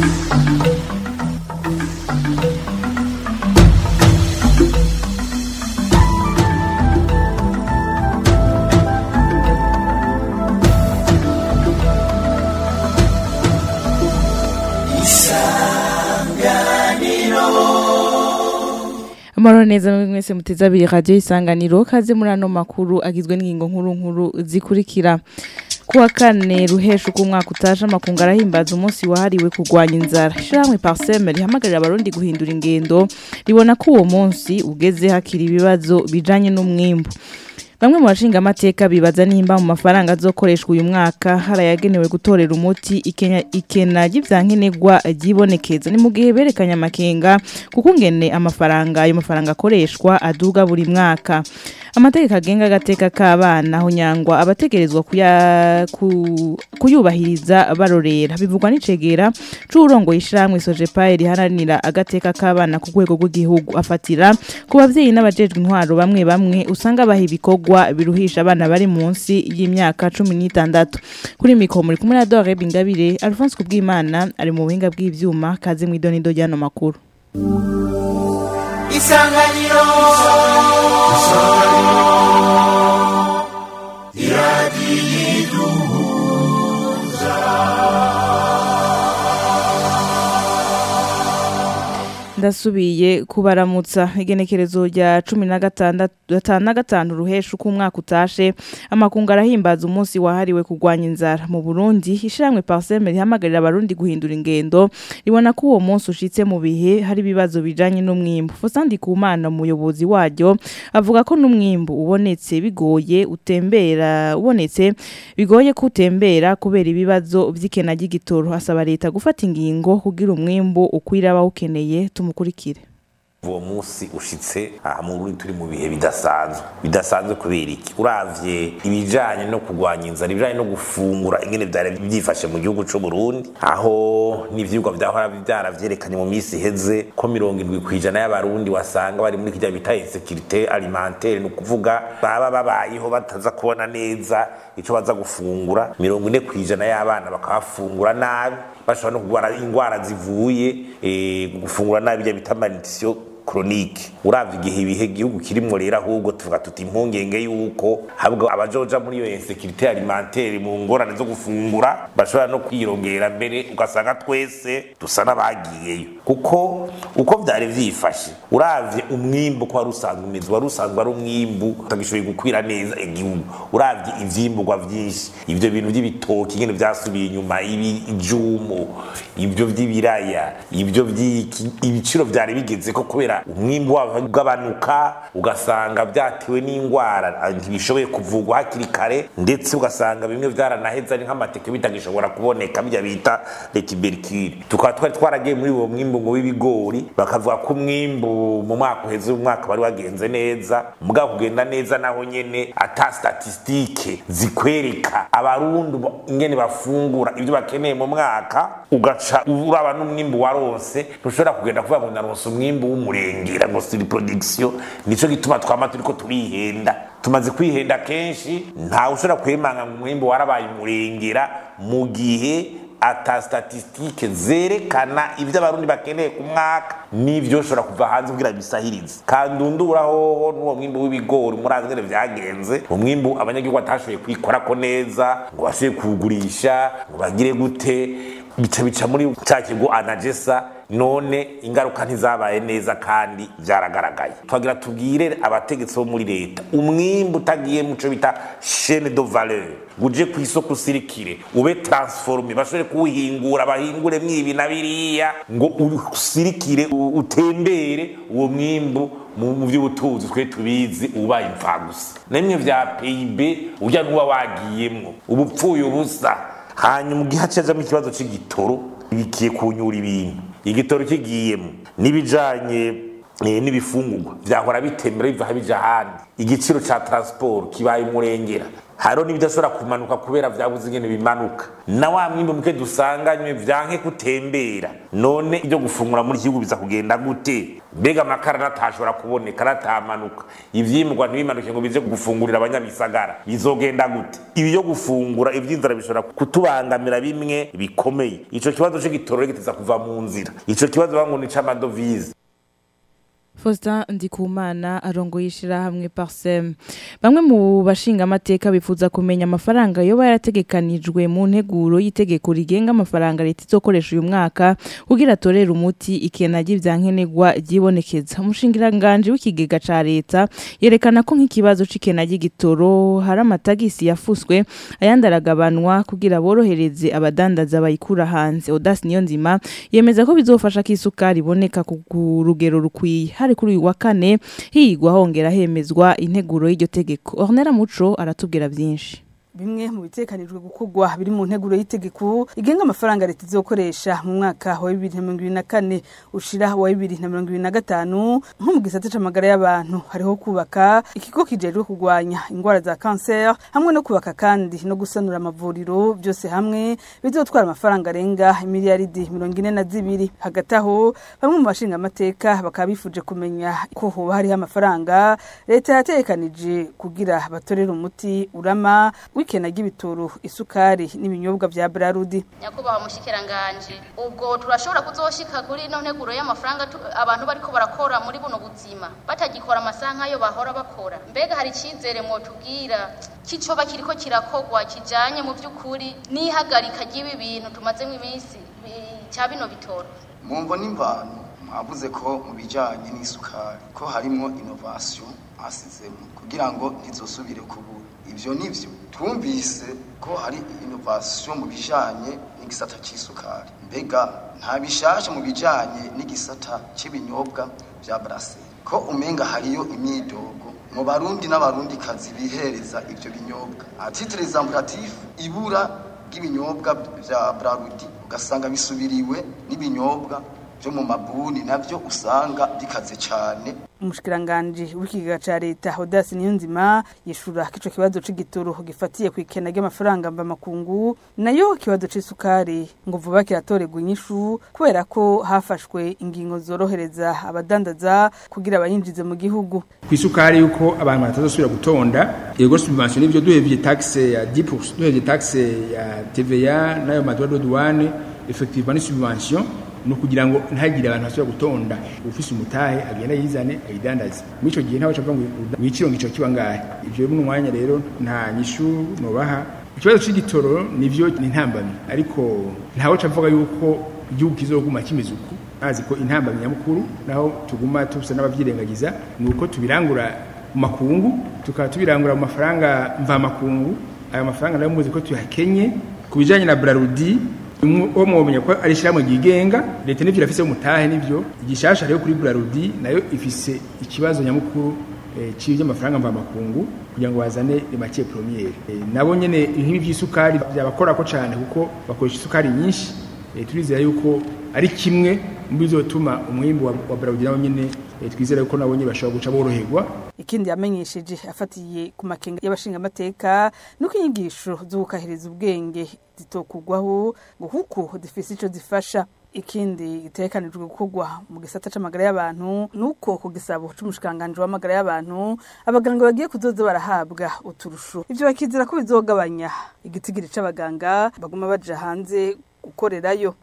Amahoro neza mwese muteze abiri radio isanganiro kaze muri ano makuru agizwe n'ingingo nkuru nkuru zikurikira kuwa kane ruhesha uko umwaka utaje amakungu arahimbaza umunsi wahariwe kurwanya inzara ishyirahamwe parseme rihamagarira abarundi guhindura ingendo ribona ko uwo munsi ugeze hakiri ibibazo bijanye n'umwimbu Bamwe mu bashinga amateka bibaza nimba mu mafaranga azokoreshwa uyu mwaka harayagenewe gutorera umuti ikenya ikena ry'ivyankenerwa ryibonekeza ni mu gihe berekanye amakenga kuko ngene amafaranga ayo mafaranga akoreshwa aduga buri mwaka amategeko agenga agateka k'abana aho nyangwa abategerezwa kuya ku, kuyubahiriza barorera bivugwa n'icegera c'urongo yishiramwe Sojepae riharanira agateka k'abana ku rwego rw'igihugu afatira ku bavyeyi n'abajejwe intwaro bamwe bamwe usanga baha ibikorwa biruhisha abana bari munsi y'imyaka cumi n'itandatu kuri mikoro muri kumwe na Dore Bingabire Alphonse Kubwimana ari mu buhinga bw'ivyuma kaze mw'idonido ry'ano makuru isanganiro ndasubiye kubaramutsa igenekerezo rya cumi na gatandatu gatanu na gatanu ruhesha uko umwaka utashe amakungu arahimbaza umunsi wahariwe kurwanya inzara mu Burundi ishiramwe Parseme rihamagarira abarundi guhindura ingendo ribona ko uwo munsi ushitse mu bihe hari ibibazo bijanye n'umwimbu Fosandi Kumana umuyobozi waryo avuga ko n'umwimbu ubonetse bigoye utembera ubonetse bigoye kutembera kubera ibibazo vy'ikena ry'igitoro asaba leta gufata ingingo kugira umwimbu ukwira abawukeneye tumukurikire uwo munsi ushitse aha mu Burundi turi mu bihe bidasanzwe bidasanzwe kubera iki uravye ibijanye no kurwanya inzara ibijanye no gufungura ingene vyari byifashe mu gihugu c'u Burundi aho n'ivyigwa vyahora vyaravyerekanye mu misi iheze ko mirongo indwi kw'ijana y'abarundi wasanga bari muri kirya bita insécurité alimentaire ni ukuvuga baba babayeho bataza kubona neza ico baza gufungura mirongo ine kw'ijana y'abana bakabafungura nabi bashobora no kurwara ingwara zivuye eh, gufungura nabi ibyo bita malnutrition chronique uravye igihe ibihe gihugu kirimwo rero ahubwo tuvuga tuti impungenge yuko habwo abajoja muri iyo insécurité alimentaire mu ngorane zo gufungura bashobora no kwirongera mbere ugasanga twese dusa n'abagiyeyo kuko uko vyari vyifashe uravye umwimbu ko wari usanzwe umeze wari usanzwe ari umwimbu utagishoboye gukwira neza igihugu uravye ivyimburwa vyinshi ivyo bintu vy'ibitoki ingene vyasubiye inyuma ibijumu ibyo vy'ibiraya ibyo vy'iki ibiciro vyari bigeze ko kubera umwimbu wabo ugabanuka ugasanga byatewe n'indwara ntibishoboye kuvugwa hakiri kare ndetse ugasanga bimwe vyaranaheze ari nk'amateke bitagishobora kuboneka bijya bita letiberikire tukaba twari twaragiye muri uwo mwimbu ngo w'ibigori bakavuga ko umwimbu mu mwaka uheze umwaka wari wagenze neza mugabo kugenda neza naho nyene ata statistike zikwereka abarundi ingene bafungura ibyo bakeneye mu mwaka ugaca uraba n'umwimbu waronse ntushobora kugenda kuvuga ngo naronse umwimbu w'umurengera ngo siri production nico gituma twama turiko turihenda tumaze kwihenda kenshi ntawe ushobora kwemanga ngo umwimbu warabaye umurengera mu gihe ata statistike zerekana ibyo abarundi bakeneye ku mwaka n'ivyo ushobora kuva hanze kugira bisahirize kandi undura hoho n'uwo mwimbu w'ibigori murazi ngene vyagenze umwimbu abanyagihugu batashoboye kwikorako neza ngo bashoboye kuwugurisha ngo bagire gute bica bica muri ca kigo anagesa none ingaruka ntizabaye neza kandi vyaragaragaye twagira tubwire abategetsi bo muri leta umwimbu utagiye muco bita chaine de valeur uje ku isoko usirikire ube transforme bashobore kuwuhingura bahingure mwibi na biriya ngo usirikire utembere uwo mwimbu mu by'ubutunzi twe tubizi ubaye imfagusa namwe vya PIB urya n'uba wagiyemwo ubupfuye ubusa hanyuma ugihe hacazamo ikibazo c'igitoro bikiye kunyura ibintu igitoro kigiyemo n'ibijanye eh, n'ibifungurwa vyahora bitembera biva bija ahandi igiciro ca transport kibaye umurengera hariho n'ibidashobora kumanuka kubera vyabuze ingene bimanuka na wa mwimbu muke dusanganywe vyanke kutembera none ibyo gufungura muri igihugu biza kugenda gute mbega amakara natashobora kuboneka natamanuka ivyimurwa ntibimanuke ngo bize gufungurira abanyamisagara bizogenda gute ibi yo gufungura ivyinzara bishobora kutubangamira bimwe bikomeye ico kibazo c'igitoro giteza kuva mu nzira ico kibazo bangu ni c'amadovize Faustin Ndikumana arongoye ishirahamwe Parsem bamwe mu bashinga amateka bifuza kumenya amafaranga yoba yarategekanijwe mu nteguro y'itegeko rigenga amafaranga leta izokoresha uyu mwaka kugira atorere umuti ikena ry'ivyankenerwa ryibonekeza umushingiranganje w'ikigega ca leta yerekana ko nk'ikibazo c'ikena ry'igitoro hari amatagisi yafuswe ayandi aragabanwa kugira borohereze abadandaza bayikura hanze Odas Niyonzima yemeza ko bizofasha ko isukari iboneka ku ku rugero rukwiye hari kuri uyu wa kane higwa hongera hemezwa integuro y'iryo tegeko Ornera Muco aratubwira byinshi bimwe mu bitekanijwe gukorwa biri mu nteguro y'itegeko igenga amafaranga leta izokoresha mu mwaka wa bibiri na mirongo ibiri na kane ushira wa bibiri na mirongo ibiri na gatanu nko mu gisata c'amagara y'abantu hariho kubaka ikigo kijejwe kurwanya ingwara za kanseri hamwe no kubaka kandi no gusanura amavuriro byose hamwe bizotwara amafaranga arenga miliyaridi mirongo ine na zibiri hagati aho bamwe mu bashinga amateka bakaba bifuje kumenya ko hoba hariho amafaranga leta yatekanije kugira batorere umuti urama w'ikena ry'ibitoro isukari n'ibinyobwa vya Brarudi nyakubahwa mushikiranganje ubwo turashobora kuzoshika kuri ino nteguro y'amafaranga tu- abantu bariko barakora muri buno buzima batagikora amasaha nk'ayo bahora bakora mbega hari icizere mwotubwira kicoba kiriko kirakorwa kijanye mu vy'ukuri n'ihagarika ry'ibi bintu tumazemo iminsi bi- ca bino bitoro mumvo n'imvano mwavuze ko mu bijyanye n'isukari ko harimo inovasiyo asizemo kugira ngo ntizosubire kubura ibyo ni byo twumvise ko hari inovasiyo mu bijyanye n'igisata cy'isukari mbega nta bishasha mu bijyanye n'igisata cy'ibinyobwa bya buraseri ko umenga hariyo imyidogo mu barundi n'abarundi kazi bihereza ibyo binyobwa atitire exampuratif ibura ry'ibinyobwa bya brarudi ugasanga bisubiriwe n'ibinyobwa byo mu mabuni nabyo usanga bikaze cyane umushikiranganje w'ikigega ca leta Odas Niyonzima yishura ko ico kibazo c'igitoro gifatiye ku ikena ry'amafaranga mva makungu nayo ikibazo c'isukari ngo vuba kiratorerwa inyishu kubera ko hafashwe ingingo zorohereza abadandaza kugira bayinjize mu gihugu ku isukari yuko abantu batazosubira gutonda yego subvention n'ibyo duhevye taxe ya 10% duhevye taxe ya TVA nayo madwa de douane effectivement ni subvention no kugira ngo ntagire abantu basubira gutonda ufise umutahe agenda yizane ayidandaze muri ico gihe ntawe cavuga ngo wiciro ngico kiba ngahe ivyo rero mwanya rero nta nyishu nobaha ikibazo c'igitoro nivyo ni ntambamyi ariko ntawe cavuga yuko igihugu kizoguma kimeze uku azi ko intambamyi nyamukuru naho tuguma tusa n'abavyirengagiza ni uko tubirangura mu makungu tukaba tubirangura mu mafaranga mva makungu ayo mafaranga nayo muzi ko tuyakenye ku bijanye na Brarudi uwo mwomenya ko ari ishyirahamwe ryigenga leta n'ivyo irafise umutahe n'ivyo igishasha rero kuri Brarudi nayo ifise ikibazo nyamukuru eh, cy'ivy'amafaranga mva makungu kugira ngo bazane les matières premières Eh, nabo nyene nk'ibi vy'isukari byabakorako cane kuko bakoresha isukari nyinshi eh, turizera yuko ari kimwe mu bizotuma umwimbu wa, wa Brarudi nawo nyene eh, twizera yuko nabo nyene bashobora guca boroherwa ikindi yamenyesheje afatiye ku makenga y'abashinga amateka nuko inyigisho zo gukahiriza ubwenge zitokugwaho ngo kuko zifise ico zifasha ikindi gitekanijwe gukorwa mu gisata c'amagara y'abantu nuko ku gisabo c'umushikanganje w'amagara y'abantu abaganga bagiye kuzoza barahabwa uturusho ivyo bakizera ko bizogabanya igitigiri c'abaganga baguma baja hanze gukorerayo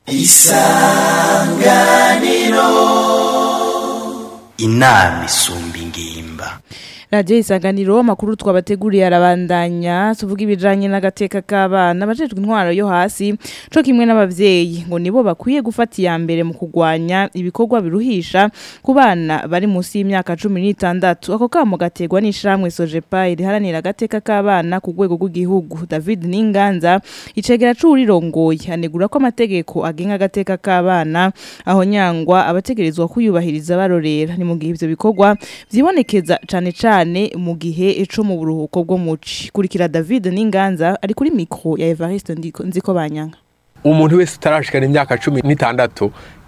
inama isumba ingimba Radio isanganiro amakuru twabateguriye arabandanya tuvuga ibijanye n'agateka k'abana abajejwe intwaro yo hasi co kimwe n'abavyeyi ngo nibo bakwiye gufata iya mbere mu kugwanya ibikorwa biruhisha ku bana bari munsi y'imyaka cumi n'itandatu ako kamo gategwa n'ishirahamwe sojepa riharanira agateka k'abana ku rwego rw'igihugu david n'inganza icegera c'uwurirongoye anegura ko amategeko agenga agateka k'abana aho nyangwa abategerezwa kuyubahiriza barorera ni mu gihe ivyo bikorwa vyibonekeza cane cane mu gihe eco mu buruhuko bwo muci kurikira David Ninganza ari kuri micro ya Evariste Ndiko nziko banyanga umuntu wese utarashikana imyaka cumi n'itandatu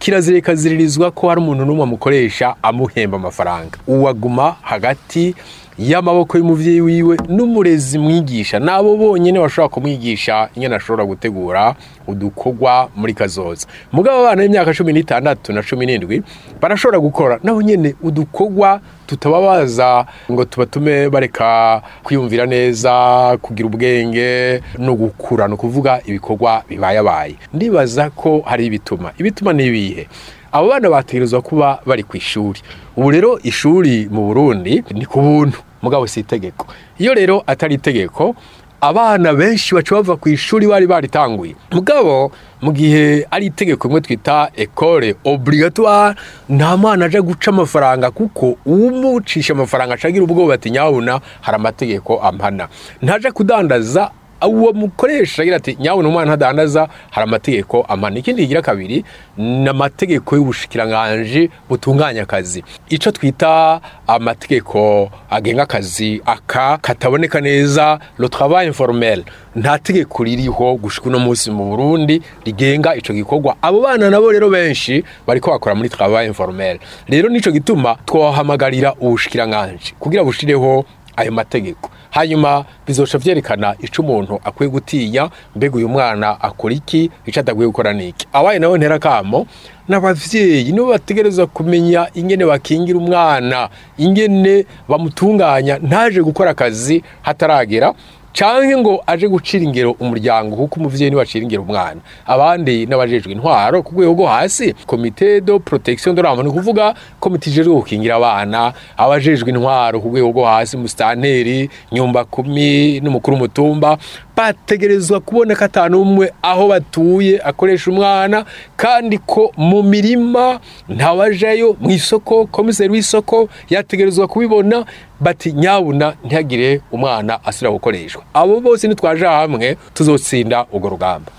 kirazira ikaziririzwa ko hari umuntu n'umwe amukoresha amuhemba amafaranga uwaguma hagati y'amaboko y'umuvyeyi wiwe n'umurezi mwigisha nabo bonyene bashobora kumwigisha ingene ashobora gutegura udukorwa muri kazoza mugabo abana b'imyaka cumi n'itandatu na cumi n'indwi barashobora gukora nabo nyene udukorwa tutababaza ngo tubatume bareka kwiyumvira neza kugira ubwenge no gukura no kuvuga ibikorwa bibayabaye ndibaza ko hari ibituma ibituma ni ibihe abo bana bategerezwa kuba bari ku ishuri ubu rero ishuri mu burundi ni ku buntu mugabo si itegeko iyo rero atari itegeko abana benshi baca bava ku ishuri bari baritanguye mugabo mu gihe ari itegeko rimwe twita ekole obligatoire nta mwana aje guca amafaranga kuko umucisha amafaranga acagira ubwoba ati nyabuna hari amategeko ampana ntaje kudandaza uwo mukoresha agira ati nyabona umwana ntadandaza hari amategeko amana ikindi kigira kabiri ni amategeko y'ubushikiranganje butunganya akazi icyo twita amategeko agenga akazi aka kataboneka neza le travail informel nta tegeko ririho gushika uno munsi mu Burundi rigenga ico gikorwa abo bana nabo rero benshi bariko bakora muri travail informel rero nico gituma twahamagarira ubushikiranganje kugira bushireho ayo mategeko hanyuma bizoca vyerekana ico umuntu akwiye gutinya mbega uyu mwana akora iki ico adakwiye gukora niki abaye nawe ntera kamo n'abavyeyi nibo bategerezwa kumenya ingene bakingira umwana ingene bamutunganya ntaje gukora akazi hataragera canke ngo aje gucira ingero umuryango kuko umuvyeyi niwe acira ingero umwana abandi n'abajejwe intwaro ku rwego rwo hasi komite de protection de l'enfant ni kuvuga komite ijejwe gukingira abana abajejwe intwaro ku rwego rwo hasi musitanteri nyumba kumi n'umukuru w'umutumba bategerezwa kubona ko atanu umwe aho batuye akoresha umwana kandi ko mu mirima ntawajayo mu isoko komiseri w'isoko yategerezwa kubibona bati nyabuna ntihagire umwana asubira gukoreshwa abo bose nitwaje hamwe tuzotsinda urwo rugamba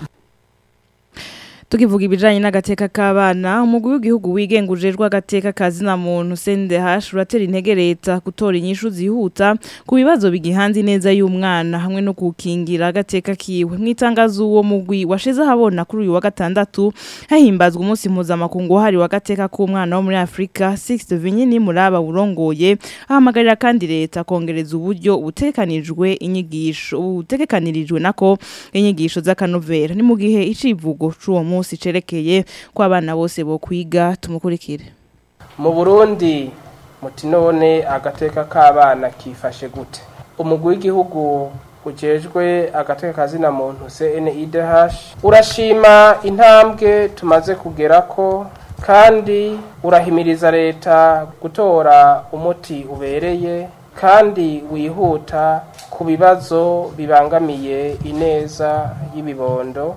tukivuga ibijanye n'agateka k'abana umugwi w'igihugu wigenga ujejwe agateka kazina muntu CNDH uratera intege leta gutora inyishu zihuta ku bibazo bigihanze neza y'umwana hamwe no gukingira agateka kiwe mwitangazo uwo mugwi washize ahabona kuri uyu wa gatandatu hahimbazwa umunsi mpuzamakungu wahariwe agateka k'umwana wo muri Afrika Sixte Vinyini Muraba urongoye ahamagarira kandi leta kongereza uburyo butekanijwe inyigisho butekanirijwe nako inyigisho z'akanovera ni mu gihe icivugo c'uwo munsi munsi cerekeye ko abana bose bo kwiga tumukurikire mu Burundi muti none agateka k'abana kifashe gute umugwi w'igihugu ujejwe agateka kazina muntu CNIDH urashima intambwe tumaze kugerako kandi urahimiriza leta gutora umuti ubereye kandi wihuta ku bibazo bibangamiye ineza y'ibibondo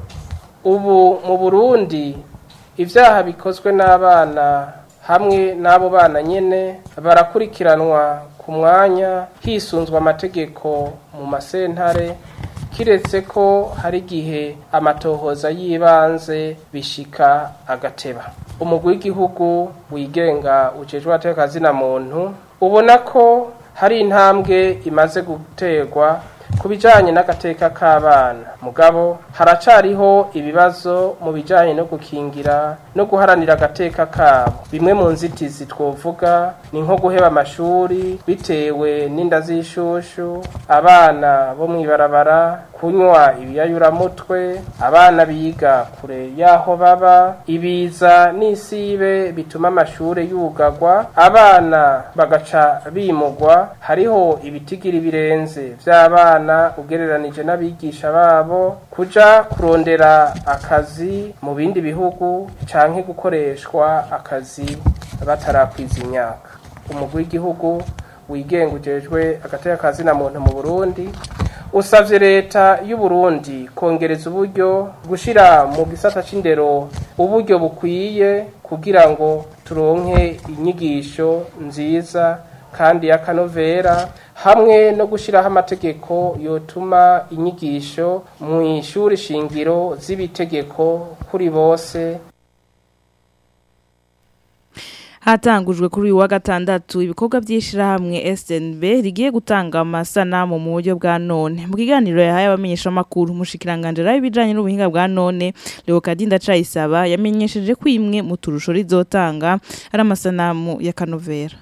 ubu mu burundi ibyaha bikozwe n'abana hamwe n'abo bana nyine barakurikiranwa ku mwanya hisunzwe amategeko mu masentare kiretse ko hari igihe amatohoza y'ibanze bishika agateba umugwi w'igihugu wigenga ujejwe atekazina muntu ubona ko hari intambwe imaze guterwa ku bijyanye n'agateka k'abana mugabo haracariho ibibazo mu bijyanye no gukingira no guharanira agateka kabo bimwe mu nzitizi twovuga ni nko guheba amashuri bitewe n'inda z'ishushu abana bo mu ibarabara kunywa ibiyayuramutwe abana biga kure y'aho baba ibiza n'isibe bituma amashuri yugagwa abana bagaca bimugwa hariho ibitigiri birenze by'abana ugereranije n'abigisha babo kuja kurondera akazi mu bindi bihugu canke gukoreshwa akazi batarakwiza imyaka umugwi w'igihugu wigenga ujejwe agateka kazina muntu mu Burundi usavye leta y'u Burundi kongereza uburyo gushira mu gisata c'indero uburyo bukwiye kugira ngo turonke inyigisho nziza kandi y'akanovera hamwe no gushyiraho amategeko yotuma inyigisho mu ishuri shingiro z'ibitegeko kuri bose hatangujwe kuri uyu wa gatandatu ibikorwa by'ishirahamwe SNB rigiye gutanga amasanamu mu buryo bwa none mu kiganiro yahaye abamenyesha makuru mushikiranganje rayo bijanye n'ubuhinga bwa none Leo Kadinda Cayisaba yamenyesheje ko imwe mu turusho rizotanga ari amasanamu ya Kanovera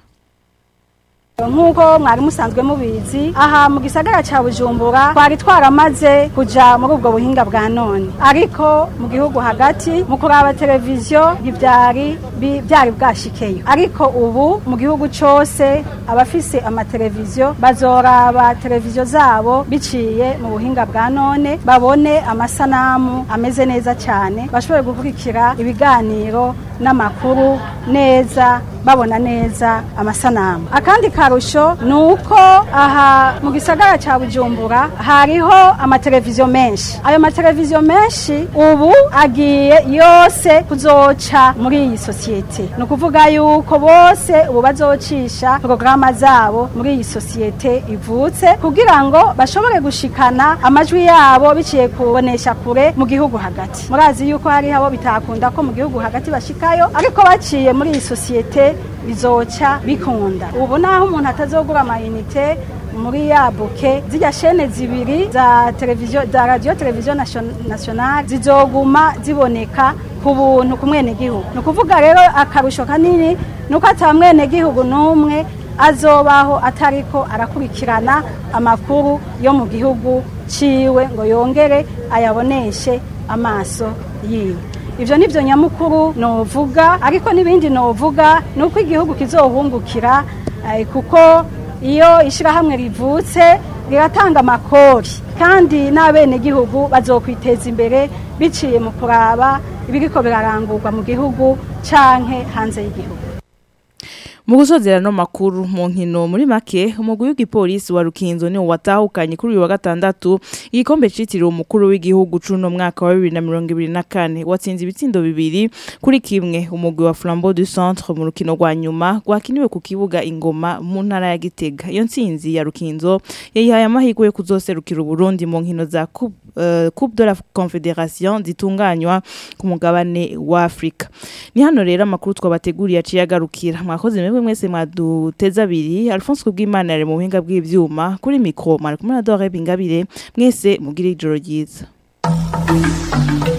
nk'uko mwari musanzwe mubizi aha mu gisagara cya bujumbura twari twaramaze kujya muri ubwo buhinga bwa none ariko mu gihugu hagati mu kuraba televiziyo ntibyari byari bwashikeyo ariko ubu mu gihugu cyose abafise amateleviziyo bazoraba televiziyo zabo biciye mu buhinga bwa none babone amasanamu ameze neza cyane bashobore gukurikira ibiganiro n'amakuru neza babona neza amasanamu akandi karusho ni uko aha mu gisagara cya bujumbura hariho amateleviziyo menshi ayo mateleviziyo menshi ubu agiye yose kuzoca muri iyi sosiyete ni ukuvuga yuko bose ubu bazocisha porogaramu zabo muri iyi sosiyete ivutse kugira ngo bashobore gushikana amajwi yabo biciye kubonesha kure mu gihugu hagati murazi yuko hariho abo bitakunda ko mu gihugu hagati bashikayo ariko baciye muri iyi sosiyete bizoca bikunda ubu naho umuntu atazogura amayinite muri ya buke zijya shene zibiri za televiziyo za radiyo televiziyo nationale zizoguma ziboneka ku buntu ku mwenegihugu ni ukuvuga rero akarusho kanini ni uko ata mwenegihugu n'umwe azobaho atariko arakurikirana amakuru yo mu gihugu ciwe ngo yongere ayaboneshe amaso yiwe ibyo ni byo nyamukuru novuga ariko n'ibindi novuga ni uko igihugu kizohungukira kuko iyo ishyirahamwe rivutse riratanga amakori kandi n'abenegihugu bazokwiteza imbere biciye mu kuraba ibiriko birarangurwa mu gihugu canke hanze y'igihugu mu gusozera no makuru mu nkino muri make umugwi w'igipolisi wa Rukinzo ni watahukanye kuri uyu wa gatandatu igikombe citiriwe umukuru w'igihugu cuno mwaka wa 2024 watsinze ibitsindo bibiri kuri kimwe umugwi wa Flambeau du Centre mu rukino rwa nyuma rwakiniwe ku kibuga ingoma mu ntara ya Gitega iyo ntsinzi ya Rukinzo yayihaye amahirwe yo kuzoserukira Burundi mu nkino za Coupe uh, Coupe de la Confédération zitunganywa ku mugabane wa Afrika ni hano rero amakuru twabateguriye aciye agarukira mwakoze mwebwe mwese mwaduteza abiri Alphonse Kubwimana yari mu buhinga bw'ivyuma kuri mikro mara kumwe na Dore Bingabire mwese mugire ijoro ryiza